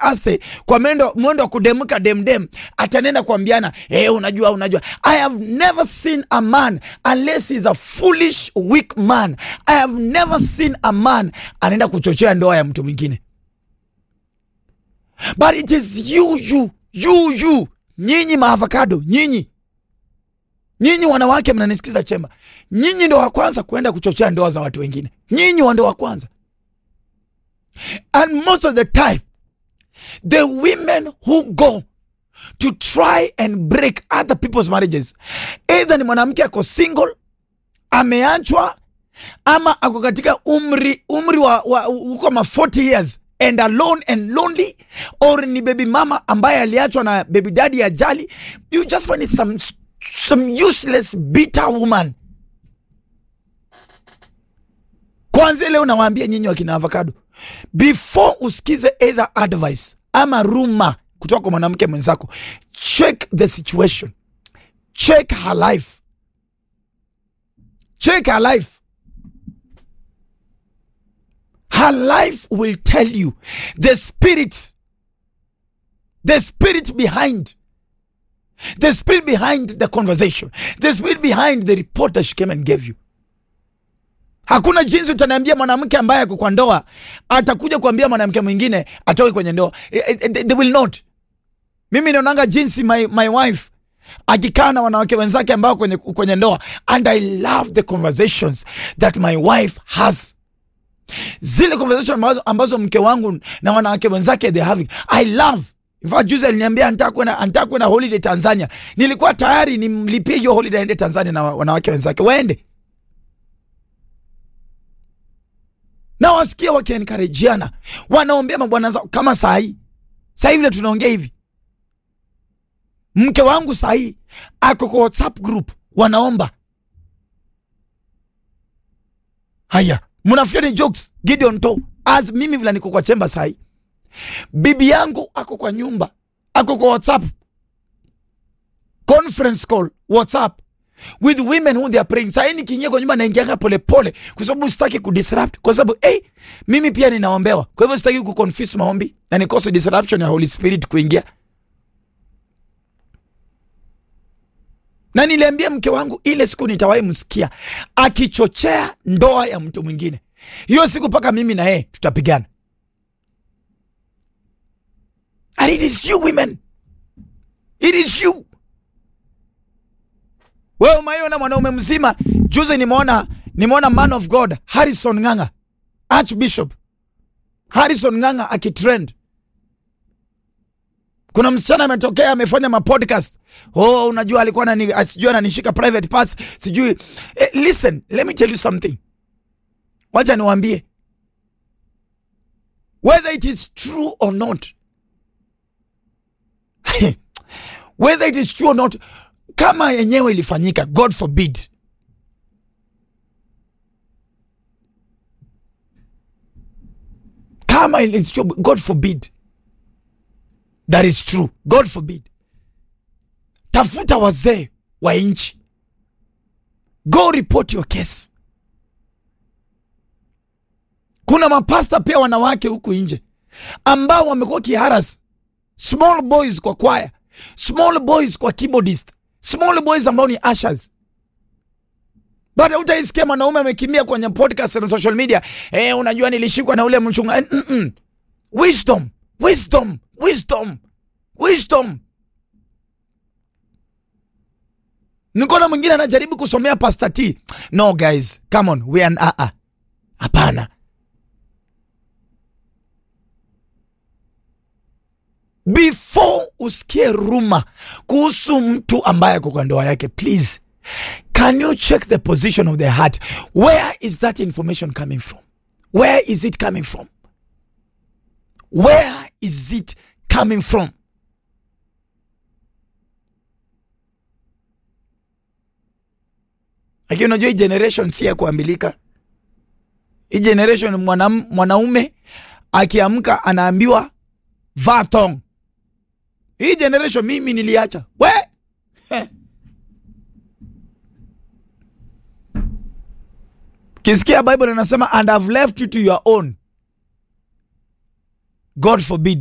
aste kwa mwendo mwendo wa kudemka demdem atanenda kuambiana eh, unajua unajua i have never seen a man unless he's a foolish weak man i have never seen a man anaenda kuchochea ndoa ya mtu mwingine but it is you you you you nyinyi maavocado nyinyi nyinyi wanawake mnanisikiza chemba nyinyi ndo wa kwanza kuenda kuchochea ndoa za watu wengine nyinyi wa ndo wa kwanza and most of the time the women who go to try and break other people's marriages either ni mwanamke ako single ameachwa ama ako katika umri umri wa, wa uko ma 40 years and alone and lonely or ni baby mama ambaye aliachwa na baby daddy ajali you just find it some, some useless bitter woman kwanza leo nawaambia nyinyi wakina avocado before usikize either advice ama ruma kutoka kwa mwanamke mwenzako check the situation check her life check her life her life will tell you the spirit the spirit behind the spirit behind the conversation the spirit behind the report that she came and gave you hakuna jinsi utaniambia mwanamke ambaye ako kwa ndoa atakuja kuambia mwanamke mwingine atoke kwenye ndoa Eh, eh, they, they will not mimi naonanga jinsi my, my wife akikaa na wanawake wenzake ambao kwenye, kwenye ndoa and i love the conversations that my wife has zile conversation ambazo, ambazo mke wangu na wanawake wenzake they having i love In fact, juzi aliniambia anataka kwenda anataka kwenda holiday Tanzania. Nilikuwa tayari nimlipie hiyo holiday aende Tanzania na wa- wanawake wenzake waende. Na wasikia wakiencourageana, wanaombea mabwana zao kama saa hii. Saa hivi vile tunaongea hivi. Mke wangu saa hii ako kwa WhatsApp group wanaomba. Haya, mnafikiri ni jokes Gideon to as mimi vile niko kwa chemba saa hii. Bibi yangu ako kwa nyumba, ako kwa WhatsApp conference call WhatsApp with women who they are praying. Sasa nikiingia kwa nyumba naingianga polepole kwa sababu sitaki kudisrupt, kwa sababu hey, mimi pia ninaombewa, kwa hivyo sitaki kuconfuse maombi na nikose disruption ya Holy Spirit kuingia. Na niliambia mke wangu ile siku nitawahi msikia akichochea ndoa ya mtu mwingine, hiyo siku mpaka mimi na yeye tutapigana. And it is you women, it is you wewe umaiona mwanaume mzima. Juzi nimeona nimeona man of God Harrison Ng'ang'a, Archbishop Harrison Ng'ang'a akitrend. Kuna msichana ametokea amefanya mapodcast. Oh, unajua alikuwa anani sijui ananishika private parts sijui. Eh, listen, let me tell you something. Wacha niwaambie whether it is true or not whether it is true or not kama yenyewe ilifanyika god forbid kama it's true god forbid that is true god forbid tafuta wazee wa nchi go report your case kuna mapasta pia wanawake huku nje ambao wamekuwa kiharas small boys kwa kwaya small boys kwa keyboardist small boys ambao ni ushers but utaisikia mwanaume amekimbia kwenye podcast na social media eh, unajua nilishikwa na ule mchunga mm -mm. wisdom wisdom wisdom wisdom nikona mwingine anajaribu kusomea pastor t no guys come on we are uh -uh. hapana before usikie ruma kuhusu mtu ambaye ako kwa ndoa yake please can you check the position of the heart where is that information coming from where is it coming from where is it coming from lakini unajua hii generation si ya kuambilika hii generation mwanam, mwanaume akiamka anaambiwa vaa thong hii generation mimi niliacha we Heh. kisikia bible inasema and have left you to your own god forbid